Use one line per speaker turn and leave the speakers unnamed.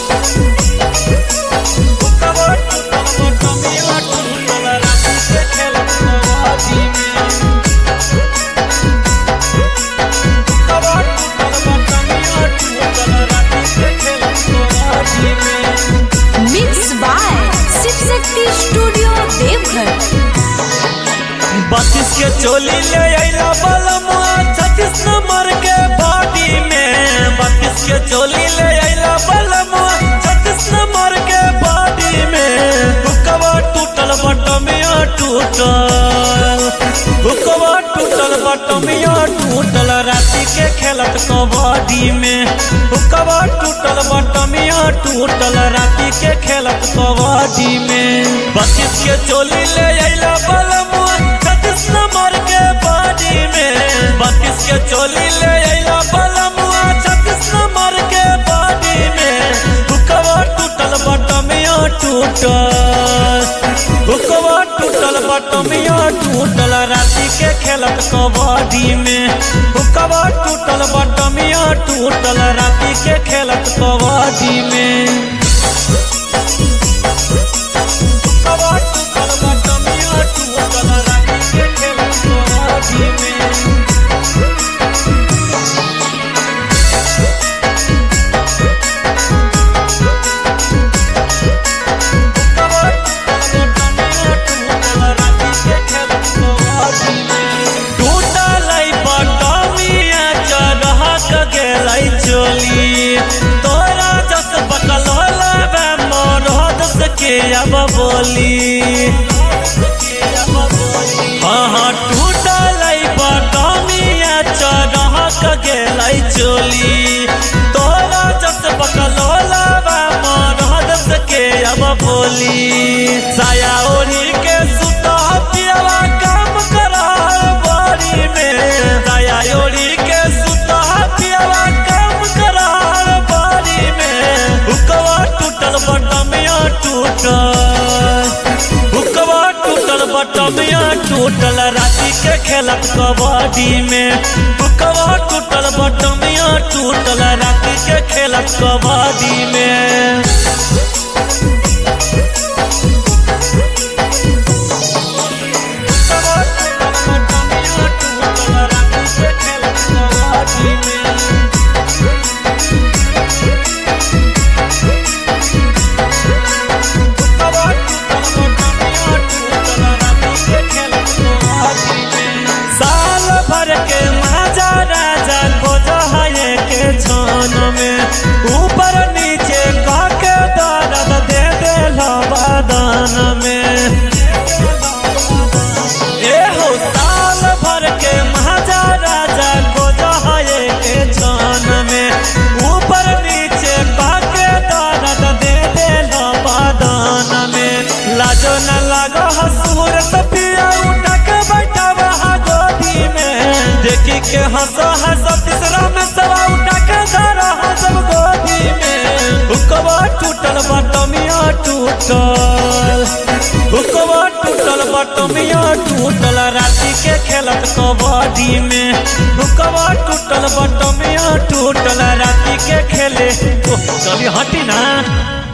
हुकवा टूटल बटमिया टूटल राती के खेलत कबड्डी में हुकवा टूटल बटमिया टूटल राती के खेलत कबड्डी में
mix by Shiv Shakti studio Deoghar
बत्तीस के चोली ले अइला बलमुआ छत्तीस नंबर के बॉडी में बत्तीस के चोली ले अइला बलमुआ छत्तीस नंबर के बॉडी में हुकवा टूटल बटमिया टूटल हुकवा टूटल बटमिया टूटल राती के खेलत कबड्डी में हुकवा टूटल बटमिया टूटल राती के खेलत कबड्डी में बत्तीस के चोली ले अइला बलमुआ छत्तीस नंबर के बॉडी में बत्तीस के चोली ले अइला बलमुआ छत्तीस नंबर के बॉडी में हुकवा टूटल बटमिया टूटल हुकवा टूटल बटमिया टूटल राती के खेलत कबड्डी में हुकवा टूटल बटमिया टूटल राती के खेलत कबड्डी में हुकवा टूटल बटमिया टूटल राती के खेलत कबड्डी में अब बोली हाँ हाँ टूटल बटमिया चढ़ के गेलै चोली तोरा जस बकलोला मरद के अब बोली साया ओढ़ी के सुता पियवा काम करा बाड़ी में साया ओढ़ी के सुता पियवा काम करा बाड़ी में हुकवा टूटल बटमिया टूटल हुकवा टूटल बटमिया टूटल राती के खेलत कबड्डी में हुकवा टूटल बटमिया टूटल राती के खेलत कबड्डी में हुकवा टूटल बटमिया टूटल राती के खेलत कबड्डी में साल भर के महाजा राजा खोज है के छान में ऊपर नीचे कह के दर्द दे दे बदान में ए हो साल भर के महाजा राजा खोज है के छान में ऊपर नीचे कह के दर्द दे दे बदान में लाजो न लागो हसूर सफिया उठा के बैठा वहाँ गोदी में देखी के हंसो हंसो तीसरा में सवा उठा के धरा हंसब गोदी में हुकवा टूटल बटमिया टूटल हुकवा टूटल बटमिया टूटल राती के खेलत कबड्डी में हुकवा टूटल बटमिया टूटल राती के खेले ओ, चली हटी ना